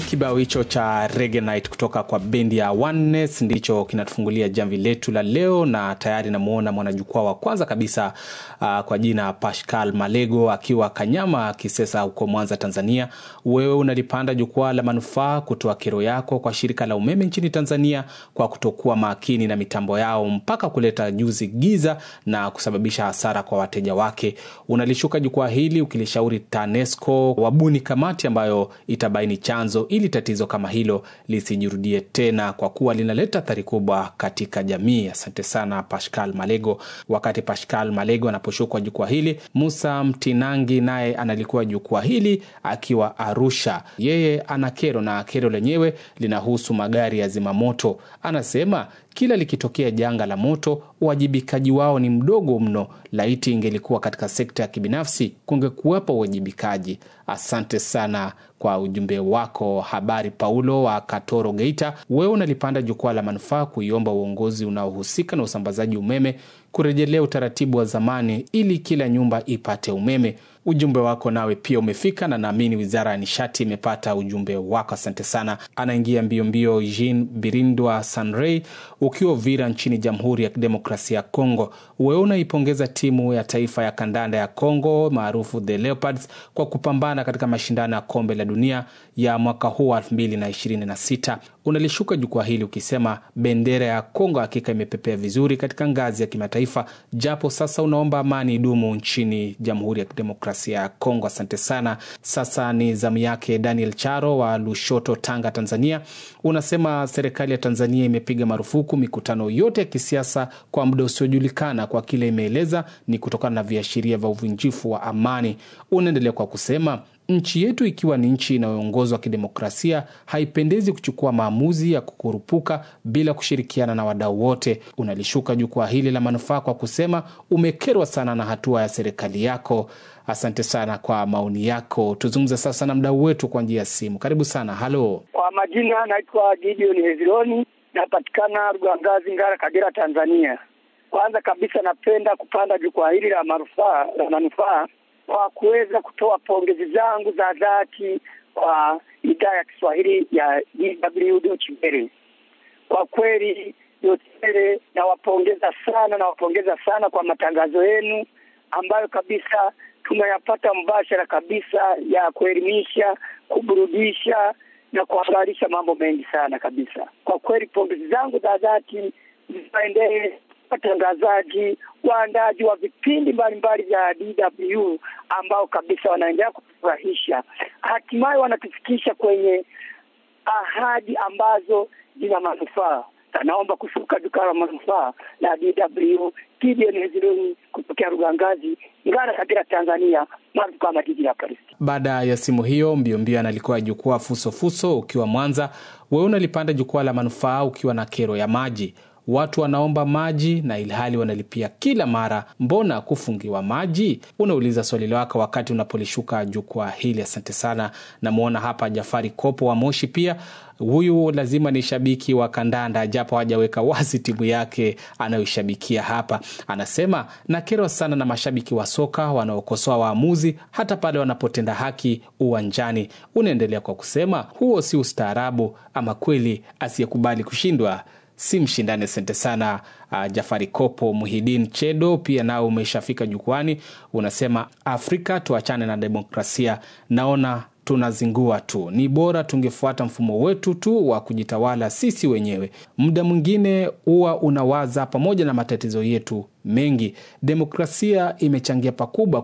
Kibao hicho cha Reggae Night kutoka kwa bendi ya Oneness ndicho kinatufungulia jamvi letu la leo, na tayari namuona mwanajukwaa wa kwanza kabisa uh, kwa jina Pascal Malego akiwa Kanyama Kisesa huko Mwanza, Tanzania. Wewe unalipanda jukwaa la manufaa kutoa kero yako kwa shirika la umeme nchini Tanzania kwa kutokuwa makini na mitambo yao mpaka kuleta juzi giza na kusababisha hasara kwa wateja wake. Unalishuka jukwaa hili ukilishauri TANESCO wabuni kamati ambayo itabaini chanzo ili tatizo kama hilo lisijirudie tena, kwa kuwa linaleta athari kubwa katika jamii. Asante sana Pascal Malego. Wakati Pascal Malego anaposhukwa jukwaa hili, Musa Mtinangi naye analikuwa jukwaa hili akiwa Arusha. Yeye ana kero na kero lenyewe linahusu magari ya zimamoto. Anasema kila likitokea janga la moto uwajibikaji wao ni mdogo mno. Laiti ingelikuwa katika sekta ya kibinafsi kungekuwepo uwajibikaji. Asante sana kwa ujumbe wako. Habari Paulo wa Katoro, Geita, wewe unalipanda jukwaa la manufaa kuiomba uongozi unaohusika na usambazaji umeme kurejelea utaratibu wa zamani ili kila nyumba ipate umeme. Ujumbe wako nawe pia umefika na naamini wizara ya nishati imepata ujumbe wako. Asante sana. Anaingia mbio mbio Jean Birindwa Sanrey ukiwa Uvira nchini Jamhuri ya Kidemokrasia ya Kongo. Wewe unaipongeza timu ya taifa ya kandanda ya Kongo maarufu the Leopards kwa kupambana katika mashindano ya kombe la dunia ya mwaka huu wa 2026. Unalishuka jukwaa hili ukisema bendera ya Kongo hakika imepepea vizuri katika ngazi ya kimataifa, japo sasa unaomba amani idumu nchini Jamhuri ya Kidemokrasia ya Kongo. Asante sana. Sasa ni zamu yake Daniel Charo wa Lushoto, Tanga, Tanzania. Unasema serikali ya Tanzania imepiga marufuku mikutano yote ya kisiasa kwa muda usiojulikana, kwa kile imeeleza ni kutokana na viashiria vya uvunjifu wa amani. Unaendelea kwa kusema nchi yetu ikiwa ni nchi inayoongozwa kidemokrasia haipendezi kuchukua maamuzi ya kukurupuka bila kushirikiana na wadau wote. Unalishuka jukwaa hili la manufaa kwa kusema umekerwa sana na hatua ya serikali yako. Asante sana kwa maoni yako. Tuzungumze sasa na mdau wetu kwa njia ya simu. Karibu sana. Halo, kwa majina naitwa Gideon Hezironi, napatikana Rugangazi, Ngara, Kagera, Tanzania. Kwanza kabisa napenda kupanda jukwaa hili la manufaa la manufaa kwa kuweza kutoa pongezi zangu za dhati kwa idhaa ya Kiswahili ya DW Deutsche Welle. Kwa kweli Deutsche Welle nawapongeza sana, nawapongeza sana kwa matangazo yenu ambayo kabisa tunayapata mbashara kabisa ya kuelimisha, kuburudisha na kuhabarisha mambo mengi sana kabisa. Kwa kweli pongezi zangu za dhati ziwaendee watangazaji, waandaji wa vipindi mbalimbali vya DW ambao kabisa wanaendelea kutufurahisha, hatimaye wanatufikisha kwenye ahadi ambazo zina manufaa. Naomba kushuka jukwaa la manufaa la DW Kidneziloni kutokea Rugangazi, Ngara, Kagera, Tanzania, maarufu kama jiji la Paris. Baada ya simu hiyo mbio mbio, analikuwa jukwaa fusofuso ukiwa Mwanza. Wewe unalipanda jukwaa la manufaa ukiwa na kero ya maji watu wanaomba maji na ilhali wanalipia kila mara, mbona kufungiwa maji? Unauliza swali lako wakati unapolishuka jukwaa hili. Asante sana. Namwona hapa Jafari Kopo wa Moshi pia huyu lazima ni shabiki wa kandanda japo hajaweka wazi timu yake anayoishabikia hapa. Anasema nakerwa sana na mashabiki wa soka wanaokosoa waamuzi hata pale wanapotenda haki uwanjani. Unaendelea kwa kusema huo si ustaarabu, ama kweli asiyekubali kushindwa si mshindani. Asante sana uh, Jafari Kopo. Muhidin Chedo pia nao umeshafika jukwani, unasema Afrika tuachane na demokrasia, naona tunazingua tu, ni bora tungefuata mfumo wetu tu wa kujitawala sisi wenyewe. Muda mwingine huwa unawaza pamoja na matatizo yetu mengi, demokrasia imechangia pakubwa